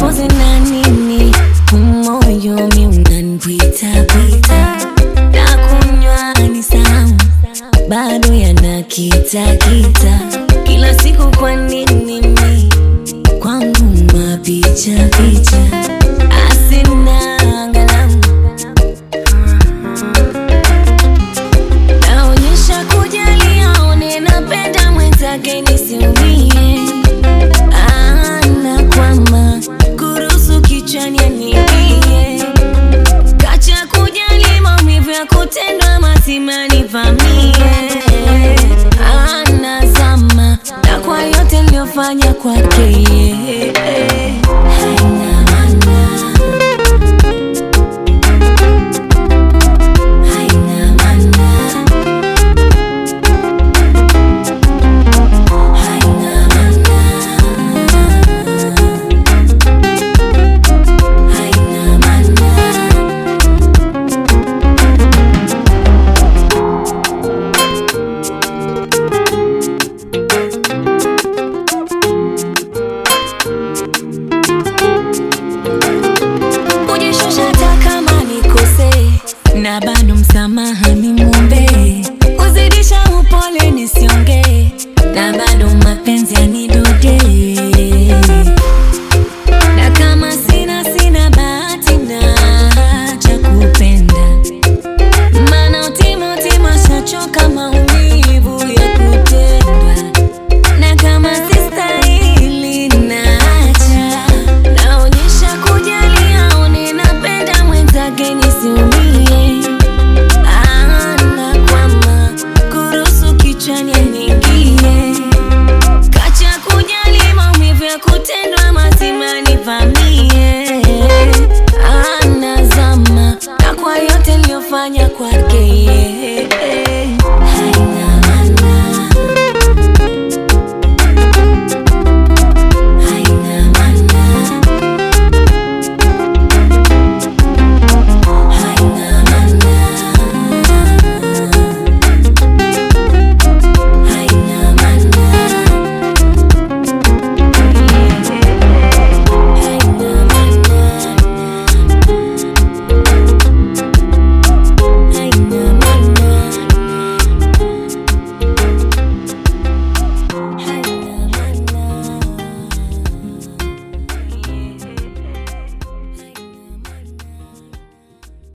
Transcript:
nipoze na nini umoyo mi unanipitapita na kunywa ni sahau bado yanakitakita kila siku kwa nini mi kwangu mapicha picha asina angalau naonyesha kujali aone napenda mwenzake nisiumie ana kwama kuruhusu kichwani aniingie kacha kujali maumivu ya kutendwa mazima nivamie anazama na kwa yote niliyofanya kwake yeye. haina maana haina maana haina maana haina maana kujishusha hata kama nikose na bado msamaha nimwombe kuzidisha upole nisiongee na bado mapenzi yanidode na kama sina sina bahati na cha kupenda maana utima utima shachoka maumivu ya kutendwa na kama sistahili naacha naonyesha kujali aone napenda mwenzake nisiumie ana kwama kuruhusu kichwani aniingie kacha kujali maumivu ya kutendwa